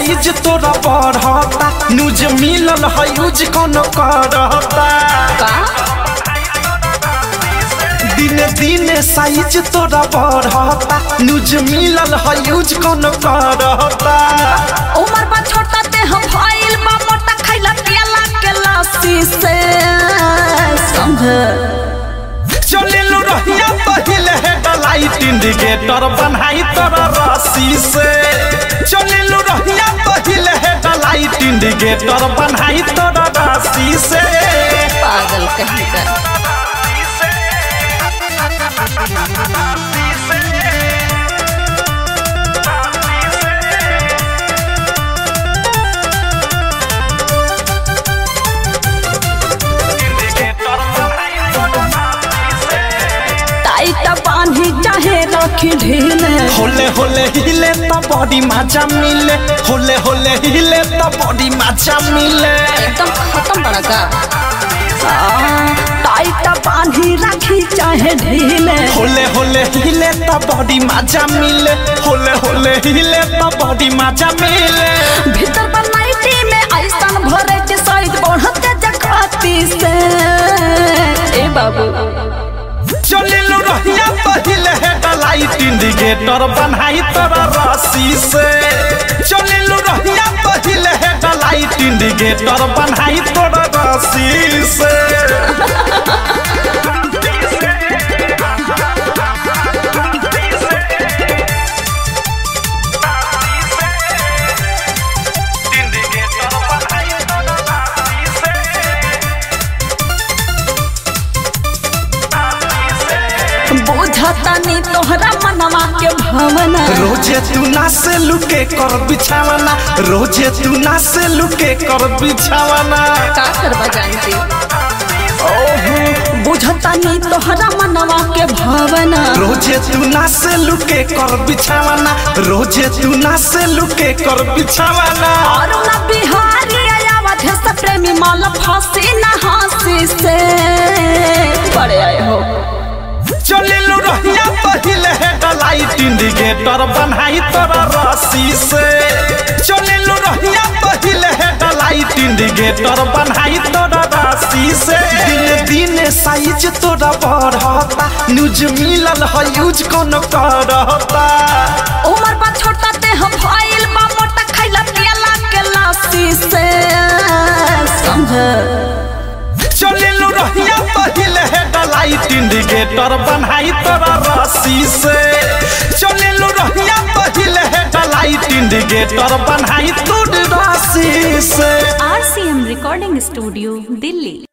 size तोरा बढ़ता news मिलल है यूज कौन करता का दिने दिने साइज तोरा बढ़ता न्यूज मिलल है यूज कौन करता उमर बा छोटा ते हम भइल बा मोटा खैला पियला के लस्सी से समझ चलिलु रहिया पहिले हेडलाइट इंडिकेटर बनाई तोरा रस्सी से चलिलु रहिया पहिले हेडलाइट इंडिकेटर बनाई तोरा रस्सी से पागल कहीं का टाइट बांधी चाहे रखी ढीले होले होले हिले त बॉडी मजा मिले होले होले हिले त बॉडी मजा मिले एकदम खत्म बड़ा का आ, टाइट बांधी रखी चाहे ढीले होले होले हिले त बॉडी मजा मिले होले होले हिले त बॉडी मजा मिले भीतर बनाइटी में ऐसन भरे के साइड बढ़ते जकाती से ए बाबू चलिलु रहिया पहिले हेडलाइट इंडिकेटर बनाई तोरा रस्सी से चलिलु रहिया पहिले हेडलाइट इंडिकेटर बनाई तोरा रस्सी से बुझता नी तोहरा मनवा के भावना रोजे तू ना से लुके कर बिछावना रोजे तू ना से लुके कर बिछावना का करवा जानती ओहो बुझता नी तोहरा मनवा के भावना रोजे तू ना से लुके कर बिछावना रोजे तू ना से लुके कर बिछावना और ना बिहारी आयावत है सब प्रेमी माल फांसी ना हंसी से बड़े आए हो चलिलु रहिया पहिले हेडलाइट इंडिकेटर बनाई तोरा रस्सी से चलिलु रहिया पहिले हेडलाइट इंडिकेटर बनाई तोरा रस्सी से दिन दिन साइज तोरा बढ़ता न्यूज मिलल है यूज कौन करता उमर बा छोटा ते हम भइल बा मोटा खैला पियला के लस्सी से समझ चलिलु रहिया पहिले हेडलाइट इंडिकेटर बनाई तोरा रस्सी से चलिलु रहिया पहिले हेडलाइट इंडिकेटर बनाई तोरा रस्सी से आरसीएम रिकॉर्डिंग स्टूडियो दिल्ली